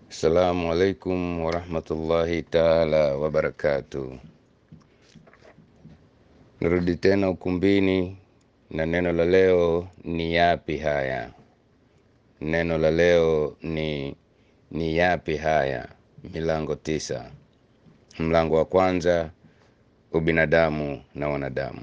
Assalamu alaikum warahmatullahi taala wabarakatuh. Nirudi tena ukumbini na neno la leo ni yapi haya? Neno la leo ni ni yapi haya? Milango tisa. Mlango wa kwanza, ubinadamu na wanadamu.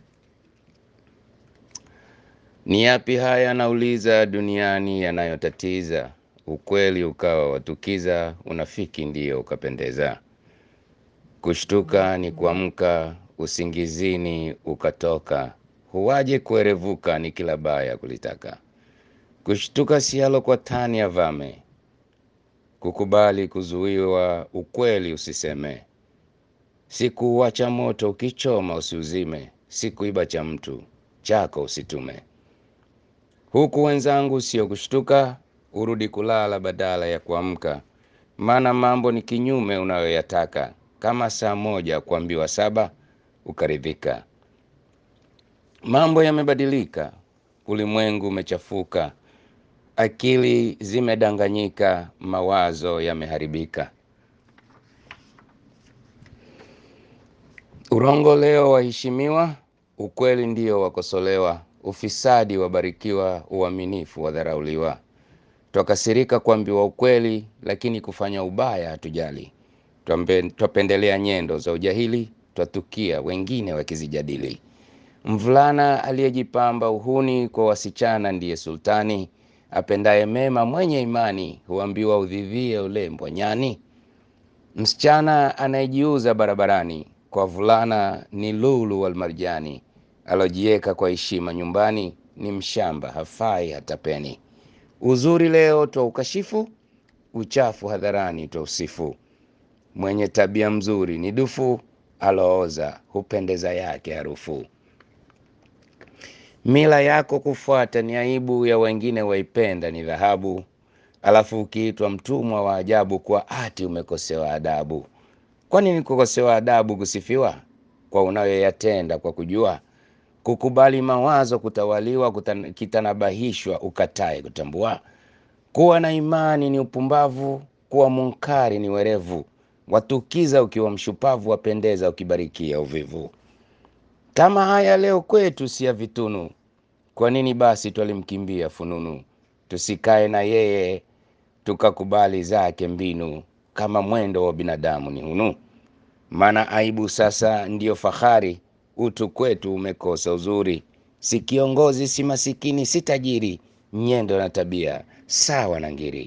Ni yapi haya nauliza duniani yanayotatiza? Ukweli ukawa watukiza, unafiki ndiyo ukapendeza. Kushtuka ni kuamka, usingizini ukatoka. Huwaje kuerevuka ni kila baya kulitaka. Kushtuka sialo kwa tani ya vame. Kukubali kuzuiwa, ukweli usiseme. Sikuuacha moto ukichoma usiuzime, sikuiba cha mtu chako usitume. Huku wenzangu sio kushtuka, urudi kulala badala ya kuamka, maana mambo ni kinyume unayoyataka. Kama saa moja kuambiwa saba ukaridhika. Mambo yamebadilika, ulimwengu umechafuka, akili zimedanganyika, mawazo yameharibika. Urongo leo waheshimiwa, ukweli ndio wakosolewa, ufisadi wabarikiwa, uaminifu wadharauliwa. Twakasirika kuambiwa ukweli, lakini kufanya ubaya hatujali. Twambe- Twapendelea nyendo za ujahili, twatukia wengine wakizijadili. Mvulana aliyejipamba uhuni kwa wasichana ndiye sultani, apendaye mema mwenye imani, huambiwa udhivie ulembwa nyani. Msichana anayejiuza barabarani kwa vulana ni lulu wal marjani, alojieka kwa heshima nyumbani ni mshamba, hafai hata peni. Uzuri leo twa ukashifu, uchafu hadharani twa usifu. Mwenye tabia mzuri ni dufu, alooza hupendeza yake harufu. Mila yako kufuata ni aibu, ya wengine waipenda ni dhahabu. Alafu ukiitwa mtumwa wa ajabu, kwa ati umekosewa adabu. Kwani ni kukosewa adabu kusifiwa kwa unayoyatenda kwa kujua? Kukubali mawazo kutawaliwa, kutan- kitanabahishwa ukatae kutambua. Kuwa na imani ni upumbavu, kuwa munkari ni werevu. Watukiza ukiwa mshupavu, wapendeza ukibarikia uvivu. Kama haya leo kwetu si ya vitunu, kwa nini basi twalimkimbia fununu? Tusikae na yeye tukakubali zake mbinu, kama mwendo wa binadamu ni hunu. Maana aibu sasa ndiyo fahari, utu kwetu umekosa uzuri. Si kiongozi, si masikini, si tajiri, nyendo na tabia sawa na ngiri.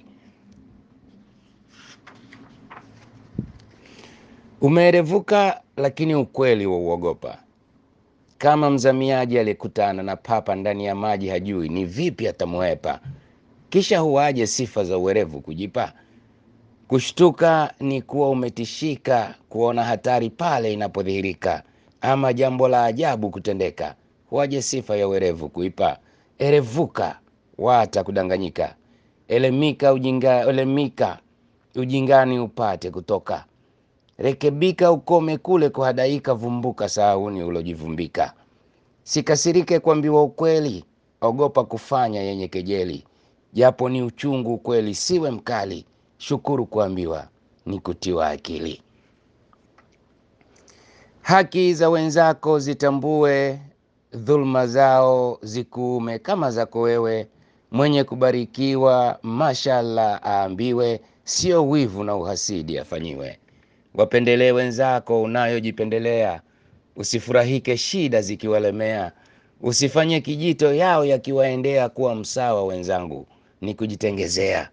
Umeerevuka, lakini ukweli wa uogopa. Kama mzamiaji aliyekutana na papa ndani ya maji, hajui ni vipi atamwepa. Kisha huwaje sifa za uwerevu kujipa? Kushtuka ni kuwa umetishika, kuona hatari pale inapodhihirika, ama jambo la ajabu kutendeka. Huwaje sifa ya uwerevu kuipa? Erevuka, wata kudanganyika. Elemika ujinga, elemika ujingani upate kutoka. Rekebika ukome kule kuhadaika, vumbuka sahauni ulojivumbika. Sikasirike kuambiwa ukweli, ogopa kufanya yenye kejeli. Japo ni uchungu ukweli, siwe mkali, shukuru kuambiwa ni kutiwa akili. Haki za wenzako zitambue, dhulma zao zikuume kama zako wewe. Mwenye kubarikiwa mashallah aambiwe, sio wivu na uhasidi afanyiwe. Wapendelee wenzako unayojipendelea, usifurahike shida zikiwalemea. Usifanye kijito yao yakiwaendea, kuwa msawa wenzangu ni kujitengezea.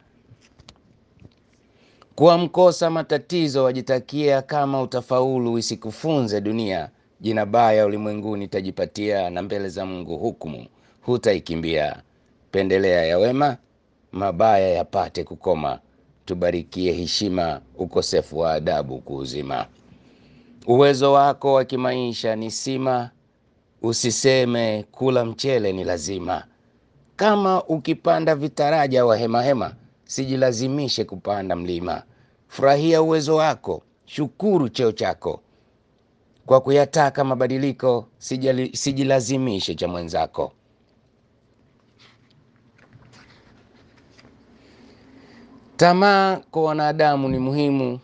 Kuwa mkosa matatizo wajitakia, kama utafaulu isikufunze dunia. Jina baya ulimwenguni tajipatia, na mbele za Mungu hukumu hutaikimbia. Pendelea ya wema, mabaya yapate kukoma. Tubarikie heshima, ukosefu wa adabu kuuzima. Uwezo wako wa kimaisha ni sima, usiseme kula mchele ni lazima. Kama ukipanda vitaraja wa hemahema, sijilazimishe kupanda mlima. Furahia uwezo wako, shukuru cheo chako. Kwa kuyataka mabadiliko, sijali- sijilazimishe cha mwenzako. Tamaa kwa wanadamu ni muhimu,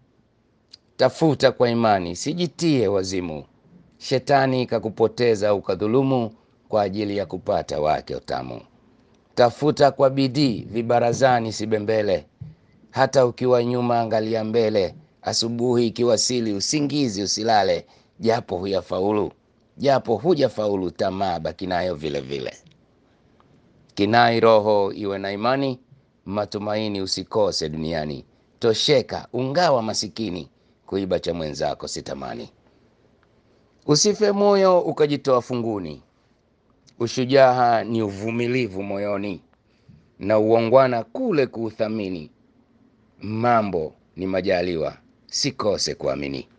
tafuta kwa imani, sijitie wazimu. Shetani kakupoteza ukadhulumu kwa ajili ya kupata wake utamu. Tafuta kwa bidii, vibarazani sibembele, hata ukiwa nyuma angalia mbele. Asubuhi ikiwasili, usingizi usilale, japo huyafaulu, japo hujafaulu, tamaa baki nayo vile vile. Kinai roho iwe na imani, matumaini usikose duniani. Tosheka ungawa masikini, kuiba cha mwenzako sitamani. Usife moyo ukajitoa funguni, ushujaa ni uvumilivu moyoni, na uongwana kule kuuthamini. Mambo ni majaliwa, sikose kuamini.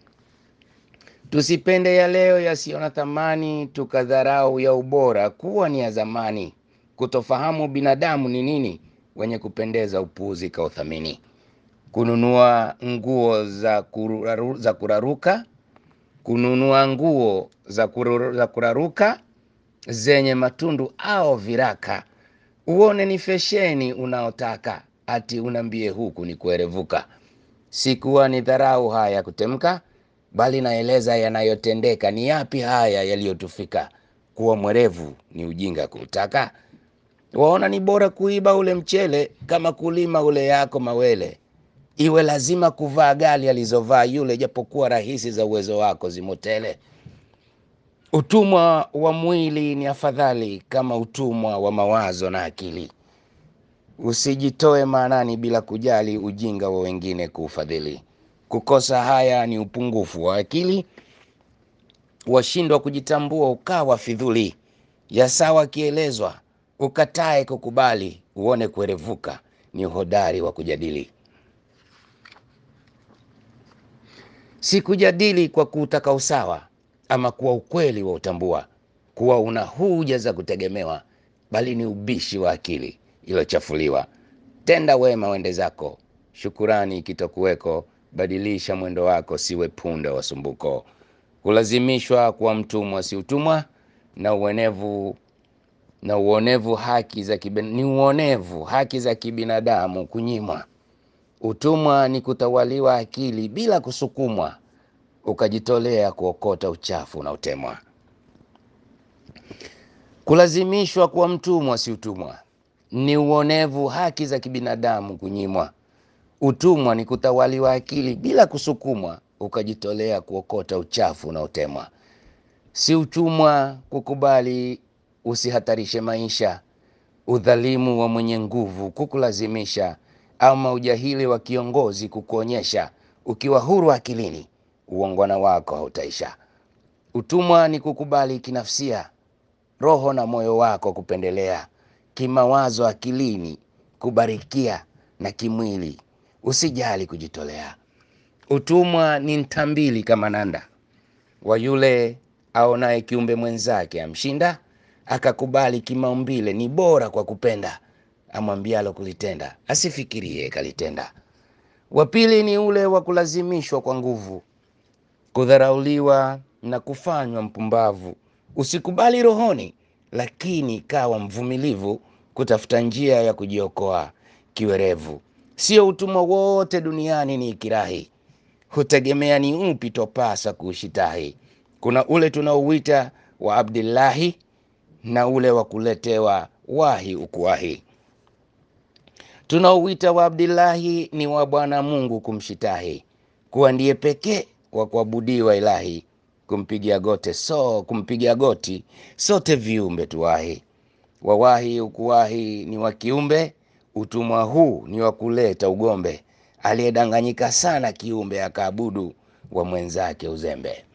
Tusipende ya leo yasiyo na thamani, tukadharau ya ubora kuwa ni ya zamani. Kutofahamu binadamu ni nini, wenye kupendeza upuuzi kauthamini. Kununua nguo za, kuraru, za kuraruka kununua nguo za, kururu, za kuraruka zenye matundu au viraka, uone ni fesheni unaotaka, ati unambie huku ni kuerevuka. Sikuwa ni dharau haya kutemka, bali naeleza yanayotendeka. Ni yapi haya yaliyotufika? Kuwa mwerevu ni ujinga kuutaka. Waona ni bora kuiba ule mchele kama kulima ule yako mawele. Iwe lazima kuvaa gali alizovaa yule, japokuwa rahisi za uwezo wako zimotele. Utumwa wa mwili ni afadhali kama utumwa wa mawazo na akili. Usijitoe maanani bila kujali ujinga wa wengine kuufadhili. Kukosa haya ni upungufu wa akili, washindwa kujitambua ukawa fidhuli. Ya sawa akielezwa ukatae kukubali, uone kuerevuka ni uhodari wa kujadili. Si kujadili kwa kutaka usawa ama kuwa ukweli wa utambua kuwa una huja za kutegemewa, bali ni ubishi wa akili iliyochafuliwa. Tenda wema wende zako, shukurani ikitokuweko, badilisha mwendo wako, siwe punda wa sumbuko. Kulazimishwa kuwa mtumwa si utumwa, na uonevu na uonevu haki za kibin, ni uonevu haki za kibinadamu kunyimwa. Utumwa ni kutawaliwa akili bila kusukumwa, ukajitolea kuokota uchafu unaotemwa. Kulazimishwa kuwa mtumwa si utumwa, ni uonevu haki za kibinadamu kunyimwa. Utumwa ni kutawaliwa akili bila kusukumwa, ukajitolea kuokota uchafu unaotemwa. Si utumwa kukubali usihatarishe maisha, udhalimu wa mwenye nguvu kukulazimisha, ama ujahili wa kiongozi kukuonyesha. Ukiwa huru akilini, uongwana wako hautaisha. Utumwa ni kukubali kinafsia, roho na moyo wako kupendelea, kimawazo akilini kubarikia, na kimwili usijali kujitolea. Utumwa ni ntambili kama nanda wa yule aonaye kiumbe mwenzake amshinda, akakubali kimaumbile ni bora kwa kupenda, amwambialo kulitenda asifikirie kalitenda. Wa pili ni ule wa kulazimishwa kwa nguvu, kudharauliwa na kufanywa mpumbavu. Usikubali rohoni, lakini kawa mvumilivu, kutafuta njia ya kujiokoa kiwerevu. Sio utumwa wote duniani ni ikirahi, hutegemea ni upi topasa kuushitahi. Kuna ule tunaouita wa Abdillahi na ule wa kuletewa wahi ukuwahi. Tunaouita wa Abdillahi ni wa Bwana Mungu kumshitahi, kuwa ndiye pekee wa kuabudiwa ilahi, kumpigia gote so kumpigia goti sote viumbe tuwahi. Wawahi ukuwahi ni wa kiumbe, utumwa huu ni wa kuleta ugombe, aliyedanganyika sana kiumbe akaabudu wa mwenzake uzembe.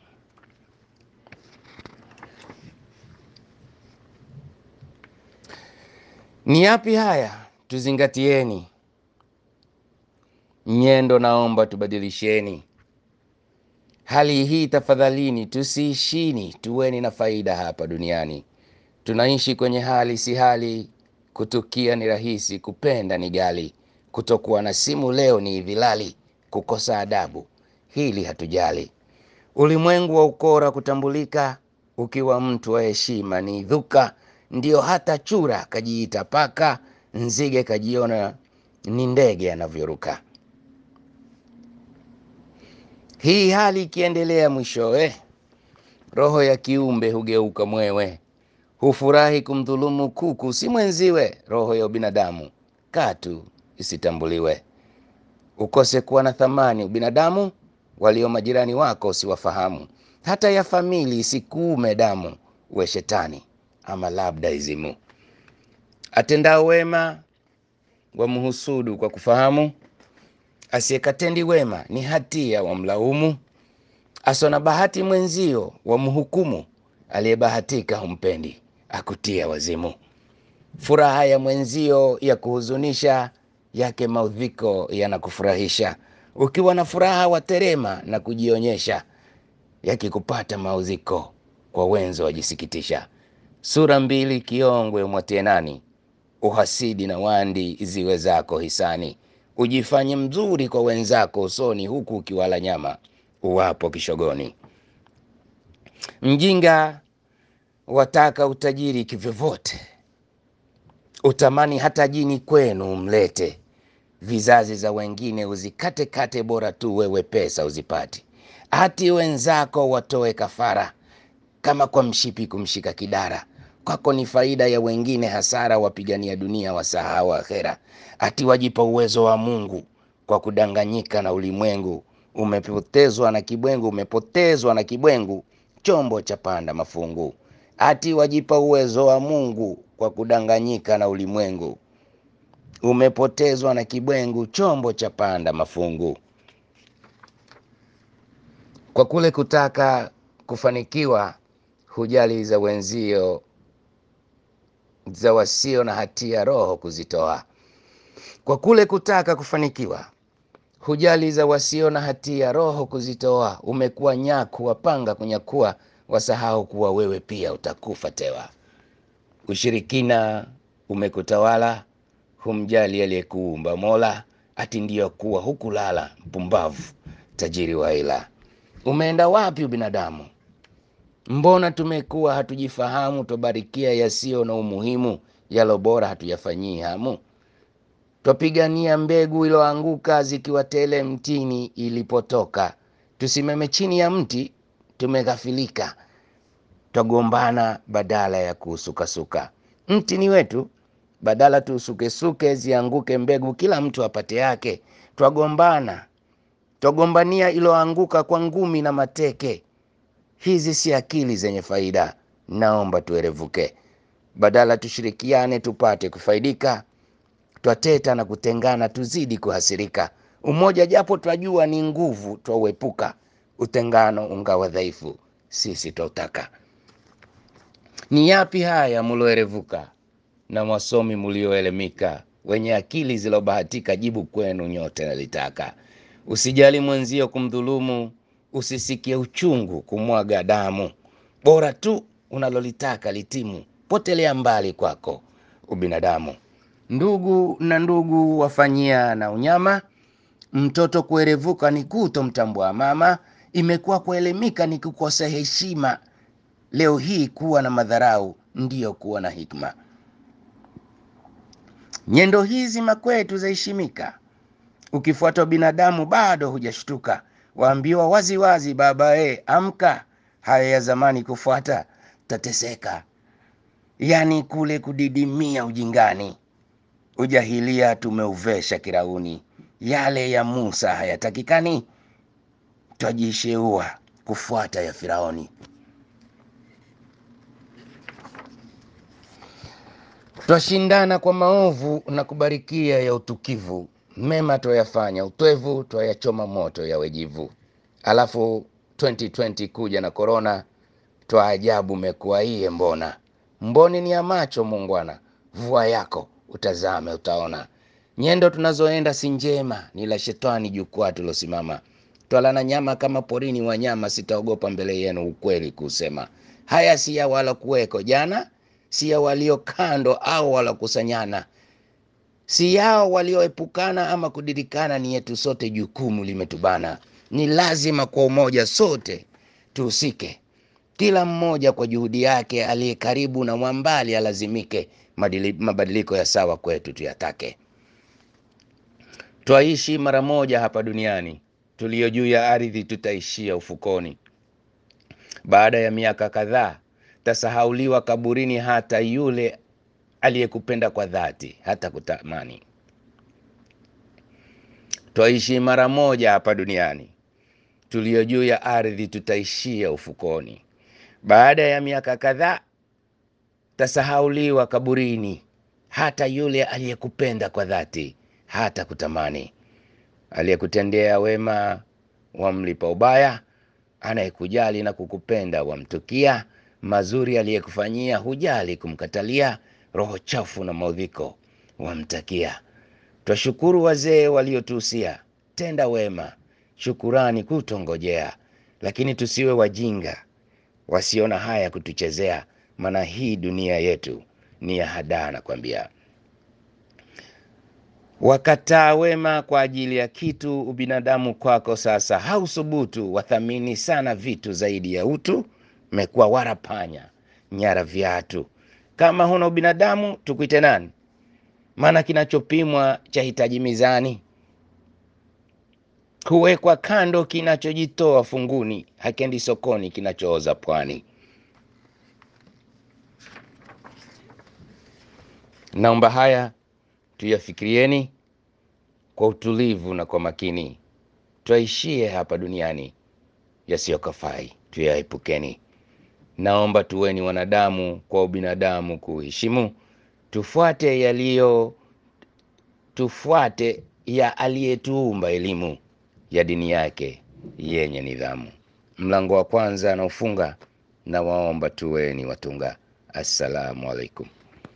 Ni yapi haya? Tuzingatieni nyendo, naomba tubadilisheni hali hii tafadhalini, tusiishini, tuweni na faida hapa duniani. Tunaishi kwenye hali si hali, kutukia ni rahisi, kupenda ni gali, kutokuwa na simu leo ni vilali, kukosa adabu hili hatujali. Ulimwengu wa ukora kutambulika, ukiwa mtu wa heshima ni dhuka, ndio hata chura kajiita paka, nzige kajiona ni ndege anavyoruka. Hii hali ikiendelea, mwishowe roho ya kiumbe hugeuka mwewe, hufurahi kumdhulumu kuku si mwenziwe. Roho ya ubinadamu katu isitambuliwe, ukose kuwa na thamani ubinadamu, walio majirani wako usiwafahamu, hata ya famili isikuume damu, uwe shetani ama labda izimu. Atendao wema wamhusudu kwa kufahamu, asiyekatendi wema ni hatia wamlaumu. Asona bahati mwenzio wamhukumu, aliyebahatika humpendi akutia wazimu. Furaha ya mwenzio ya kuhuzunisha, yake maudhiko yanakufurahisha. Ukiwa na furaha waterema na kujionyesha, yakikupata maudhiko kwa wenzo wajisikitisha. Sura mbili kiongwe mwatie nani, uhasidi na wandi ziwe zako hisani. Ujifanye mzuri kwa wenzako usoni, huku ukiwala nyama uwapo kishogoni. Mjinga wataka utajiri kivyovyote, utamani hata jini kwenu umlete. Vizazi za wengine uzikate kate, bora tu wewe pesa uzipati. Hati wenzako watoe kafara, kama kwa mshipi kumshika kidara. Kwako ni faida ya wengine hasara, wapigania dunia wasahau akhera. Ati wajipa uwezo wa Mungu kwa kudanganyika na ulimwengu. Umepotezwa na kibwengu, umepotezwa na kibwengu, chombo cha panda mafungu. Ati wajipa uwezo wa Mungu kwa kudanganyika na ulimwengu. Umepotezwa na kibwengu, chombo cha panda mafungu. Kwa kule kutaka kufanikiwa, hujali za wenzio, za wasio na hatia roho kuzitoa. Kwa kule kutaka kufanikiwa, hujali za wasio na hatia roho kuzitoa. Umekuwa nyaku wapanga kunyakua, wasahau kuwa wewe pia utakufa tewa. Ushirikina umekutawala, humjali aliyekuumba Mola, ati ndiyo kuwa hukulala, mpumbavu tajiri wa ila. Umeenda wapi ubinadamu? Mbona tumekuwa hatujifahamu? Twabarikia yasiyo na umuhimu, yalo bora hatuyafanyii hamu. Twapigania mbegu iloanguka, zikiwa tele mtini ilipotoka. Tusimame chini ya mti, tumeghafilika. Twagombana badala ya kuusukasuka. Mti ni wetu, badala tuusukesuke, zianguke mbegu, kila mtu apate yake. Twagombana, twagombania iloanguka kwa ngumi na mateke. Hizi si akili zenye faida, naomba tuerevuke. Badala tushirikiane tupate kufaidika, twateta na kutengana, tuzidi kuhasirika. Umoja japo twajua ni nguvu, twauepuka. Utengano ungawa dhaifu, sisi twautaka. Ni yapi haya muloerevuka, na wasomi mulioelemika, wenye akili zilobahatika? Jibu kwenu nyote nalitaka. Usijali mwenzio kumdhulumu, usisikie uchungu kumwaga damu. Bora tu unalolitaka litimu, potelea mbali kwako ubinadamu. Ndugu na ndugu wafanyia na unyama, mtoto kuerevuka ni kutomtambua mama. Imekuwa kuelemika ni kukosa heshima. Leo hii kuwa na madharau ndiyo kuwa na hikma. Nyendo hizi makwetu zaheshimika, ukifuata binadamu bado hujashtuka. Waambiwa wazi wazi, baba e, amka, haya ya zamani kufuata tateseka. Yani kule kudidimia ujingani, ujahilia tumeuvesha kirauni. Yale ya Musa hayatakikani, twajisheua kufuata ya Firauni. Twashindana kwa maovu na kubarikia ya utukivu, mema twayafanya utwevu, twayachoma moto ya wejivu. Alafu 2020 kuja na korona, twaajabu mekuwa iye mbona. Mboni ni ya macho mungwana, vua yako utazame utaona. Nyendo tunazoenda si njema, ni la shetani jukwaa tulosimama. Twalana nyama kama porini wanyama, sitaogopa mbele yenu ukweli kusema. Haya si ya wala kuweko jana, si ya walio kando au walokusanyana, si yao walioepukana ama kudirikana, ni yetu sote, jukumu limetubana. Ni lazima kwa umoja sote tuhusike, kila mmoja kwa juhudi yake, aliye karibu na mwambali alazimike. Madili, mabadiliko ya sawa kwetu tuyatake. Twaishi mara moja hapa duniani, tulio juu ya ardhi tutaishia ufukoni. Baada ya miaka kadhaa tasahauliwa kaburini, hata yule aliyekupenda kwa dhati hata kutamani. Twaishi mara moja hapa duniani, tulio juu ya ardhi tutaishia ufukoni. Baada ya miaka kadhaa tasahauliwa kaburini, hata yule aliyekupenda kwa dhati hata kutamani. Aliyekutendea wema wamlipa ubaya, anayekujali na kukupenda wamtukia. Mazuri aliyekufanyia hujali kumkatalia, roho chafu na maudhiko wamtakia. Twashukuru wazee waliotuhusia, tenda wema, shukurani kutongojea, lakini tusiwe wajinga wasiona haya kutuchezea, maana hii dunia yetu ni ya hadaa. Nakwambia, wakataa wema kwa ajili ya kitu, ubinadamu kwako sasa hausubutu. Wathamini sana vitu zaidi ya utu, mekuwa warapanya nyara viatu. Kama huna ubinadamu tukuite nani? Maana kinachopimwa cha hitaji mizani, huwekwa kando kinachojitoa funguni, hakendi sokoni kinachooza pwani. Naomba haya tuyafikirieni kwa utulivu na kwa makini, twaishie hapa duniani, yasiyokafai tuyaepukeni. Naomba tuweni wanadamu kwa ubinadamu kuheshimu, tufuate yaliyo tufuate ya aliyetuumba, elimu ya dini yake yenye nidhamu. Mlango wa kwanza na ufunga na waomba tuweni watunga. Assalamu alaikum.